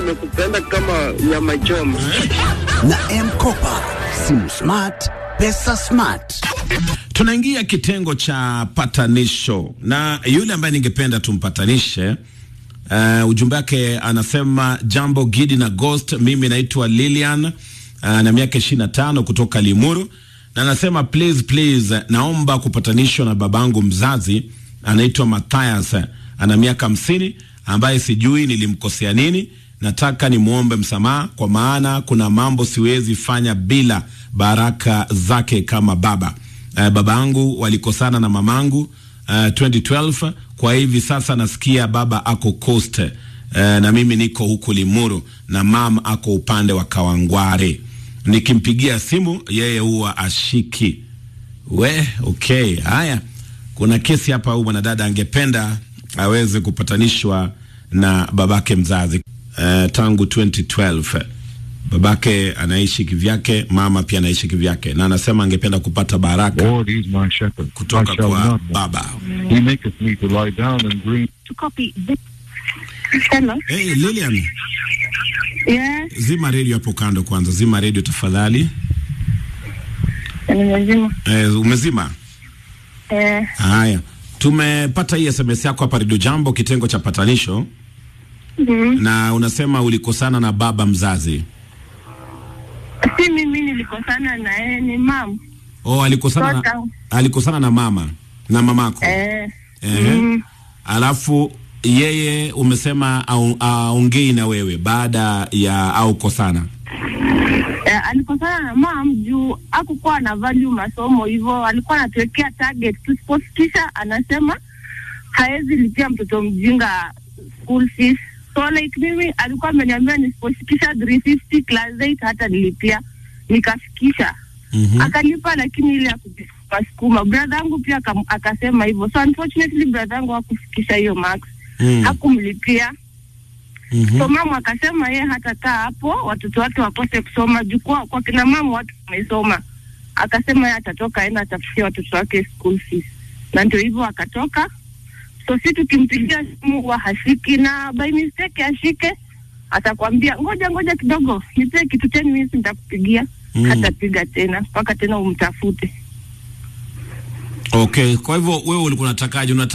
nimekupenda kama nyama choma. na M-Kopa. Simu smart, pesa smart. Tunaingia kitengo cha patanisho na yule ambaye ningependa tumpatanishe. Uh, ujumbe wake anasema jambo Gidi na Ghost, mimi naitwa Lilian uh, na miaka ishirini na tano kutoka Limuru, na anasema please please, naomba kupatanishwa na babangu mzazi anaitwa Matthias, ana miaka hamsini, ambaye sijui nilimkosea nini. Nataka nimwombe msamaha, kwa maana kuna mambo siwezi fanya bila baraka zake kama baba. Uh, baba yangu walikosana na mamangu uh, 2012 kwa hivi sasa nasikia baba ako Coast uh, na mimi niko huku Limuru na mam ako upande wa Kawangware. Nikimpigia simu yeye huwa ashiki. We, okay, haya, kuna kesi hapa. Huyu mwanadada angependa aweze kupatanishwa na babake mzazi uh, tangu 2012 babake anaishi kivyake, mama pia anaishi kivyake, na anasema angependa kupata baraka Lord is my shepherd. kutoka I shall kwa not want. baba. He maketh me to lie down in green. to copy this. Hello. Hey, Lilian, Yes, zima redio hapo kando kwanza, zima redio tafadhali. nimezima. Eh, umezima? Eh, Haya, tumepata hii SMS yako hapa Radio Jambo, kitengo cha patanisho, mm, na unasema ulikosana na baba mzazi. si mimi nilikosana na yeye, ni mam. Oh, alikosana na, Tota. alikosana na mama na mamako. Eh, Ehe. mm, Alafu yeye umesema au- aongei na wewe baada ya au kosana. eh, alikosana na mam juu hakukuwa na value masomo hivyo, alikuwa anatuwekea target, tusipofikisha anasema haezi lipia mtoto mjinga school fees. So like mimi alikuwa ameniambia nisipofikisha 350 class 8 hata nilipia, nikafikisha Mhm. akalipa lakini ile ya kujisukuma sukuma. Brother yangu pia akam- akasema hivyo, so unfortunately brother yangu hakufikisha hiyo max, Mm. hakumlipia. Mhm. So mama akasema yeye hatakaa hapo watoto wake wakose kusoma juu kwa, kwa kina mama watu wamesoma. Akasema yeye atatoka aenda atafutia watoto wake school fees, na ndio hivyo akatoka. So si tukimpigia simu huwa hashiki, na by mistake ashike, atakwambia ngoja ngoja kidogo, nipee kitu 10 minutes nitakupigia. Mm. Hatapiga tena mpaka tena umtafute. Okay, kwa hivyo wewe ulikuwa unatakaje? Unataka